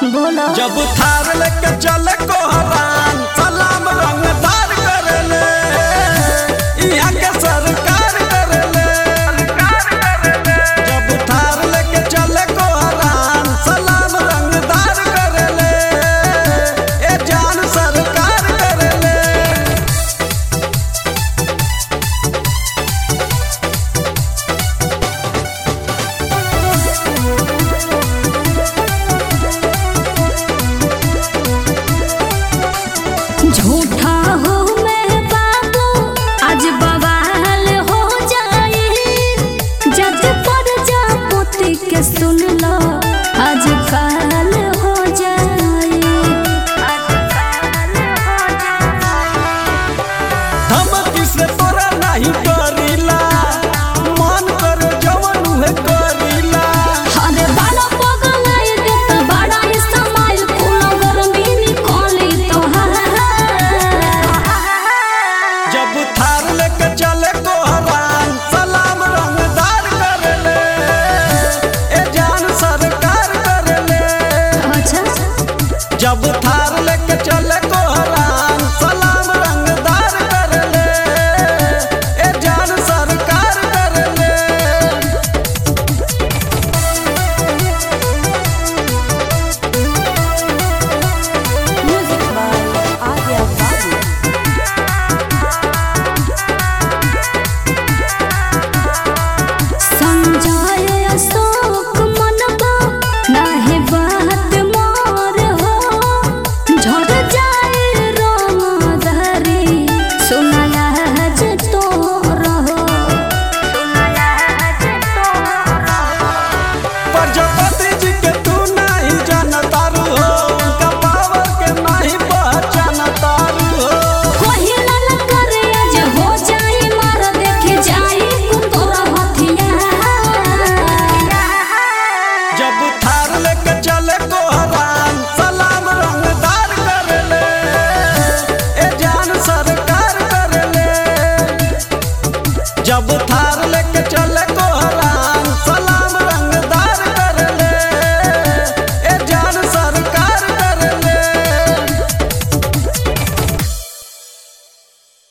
बोलो जब थार लेके चले कोहरान सलाम रंगदार करेले यहाँ के सरकार करेले जब थार लेके चले कोहरान सलाम रंगदार करेले ए जान सरकार करेले झूठा हो मैं बाबू आज बवाल हो जाए जज पर जा पोती के सुन लो आज काल हो जाए धमकी से तोरा नहीं डरीला मन कर जवन उहे करीला अरे बड़ा पगलाई देता बड़ा इस्तेमाल कुल गर्मी निकाली तो जब थार लेके चले कोहरान सलाम रंगदार करेले ए जान सरकार करेले अच्छा जब थार लेके चले कोहरान सलाम रंगदार करेले ए जान सरकार करेले म्यूजिक बाय आर्या बाबू संजय अशोक मनबा नाहे बात मोर हो झड़ जाए रोम धरी सुनला जे तो रहो प्रजापति जी के तू नहीं जानतारू हो उनका पावर के नहीं पहचानतारू हो कोहिला न करे आज हो जाए मार देखे जाए कुतोरा हथिया जब थार लेके चले कोहरान सलाम रंगदार करेले ए जान सरकार करेले जब